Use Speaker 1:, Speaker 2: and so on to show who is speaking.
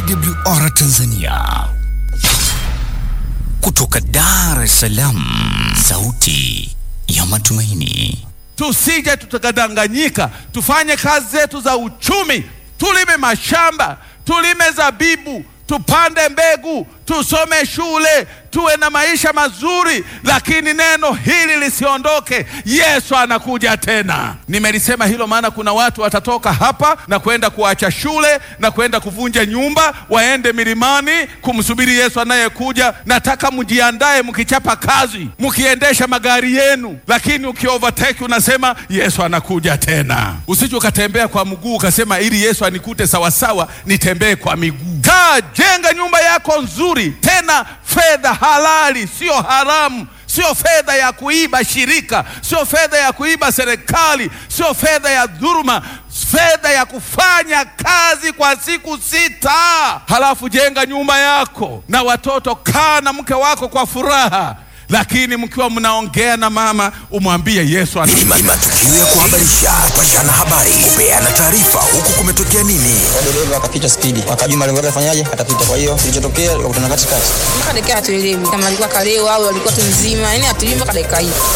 Speaker 1: AWR Tanzania kutoka Dar es Salaam, sauti ya matumaini.
Speaker 2: Tusije tukadanganyika, tufanye kazi zetu za uchumi, tulime mashamba, tulime zabibu, tupande mbegu, tusome shule, tuwe na maisha mazuri, lakini neno hili lisiondoke. Yesu anakuja tena. Nimelisema hilo maana kuna watu watatoka hapa na kwenda kuacha shule na kwenda kuvunja nyumba, waende milimani kumsubiri Yesu anayekuja. Nataka mjiandae, mkichapa kazi, mkiendesha magari yenu, lakini ukiovertake unasema Yesu anakuja tena. Usije ukatembea kwa mguu ukasema ili Yesu anikute sawasawa, nitembee kwa miguu. Kaa, jenga nyumba yako nzuri, tena fedha halali, sio haramu, sio fedha ya kuiba shirika, sio fedha ya kuiba serikali, sio fedha ya dhuluma, fedha ya kufanya kazi kwa siku sita. Halafu jenga nyumba yako na watoto, kaa na mke wako kwa furaha, lakini mkiwa mnaongea na mama, umwambie Yesu ana
Speaker 3: Ni matukio ya kuhabarisha, kupashana habari, kupeana taarifa, huku kumetokea nini.
Speaker 4: dereva akapita spidi, akajua malengo yake afanyaje, atapita. Kwa hiyo kilichotokea, akakutana katikati.
Speaker 5: mpaka dakika hatuelewi kama alikuwa kalewa au alikuwa tu mzima, yani hatuelewi mpaka dakika hii.